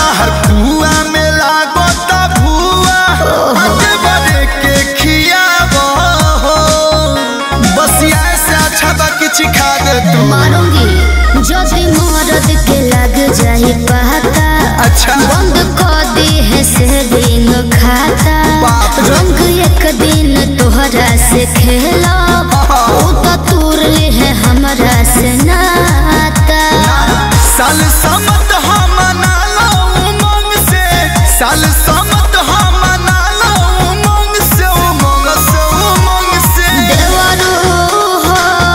ताहर कुआ में लागो ता भुआ अते बड़े के खियाबो हो बसिया से अच्छा बा किछ खा दे तू मारूंगी जदि मरद के लग जाई पता अच्छा बंद कर दे है से दिन खाता बाप रे। रंग एक दिन तोहरा से खेला ऊ तो तूर ले है हमरा से नाता साल समत हम मना लो उमंग से साल समत हम मना लो उमंग से उमंग से उमंग से देवरू हो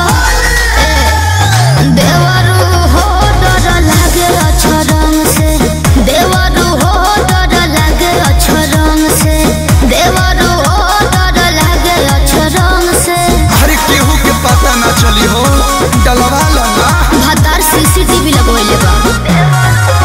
ए, देवरू हो डर लागे अछरंग से देवरू हो डर लागे अछरंग से देवरू हो डर लागे अछरंग से अरे केहू के पता ना चली हो डलवा लो ना भतार सीसीटीवी लगवैले बा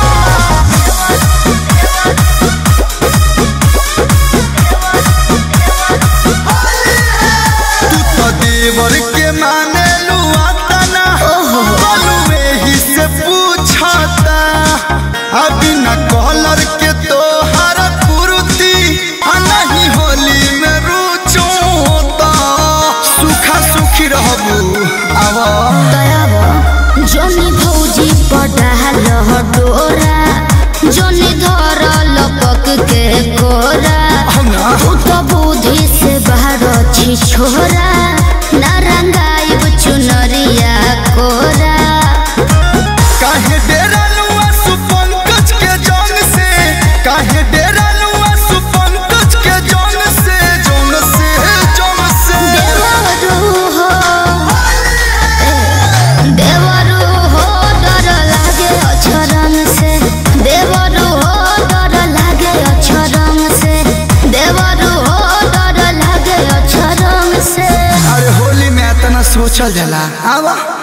तू तो देवर के माने लुआता ना ओहो। बलुए ही से पूछता अभी न कॉलर के तो हर कुर्ती आ नहीं होली में रुचोता सुखा सुखी रहबू आवा दयावा जोनी भौजी पडाल डोरा जोनी धर लपक के कोरा ना ऊ तो बुद्धि से बाहर छी छोरा नारंगाइब चुनरिया कोरा काहे डेरा लुआ सुपंकज के जंग से काहे डेरा लुआ सुपंकज के जंग से जंग से जंग से देवरू हो ए, देवरू हो डर लागे अछरंग से देवरू हो डर लागे अछरंग से देवरू हो डर लागे अछरंग से अरे होली में इतना सोचल जाला आवा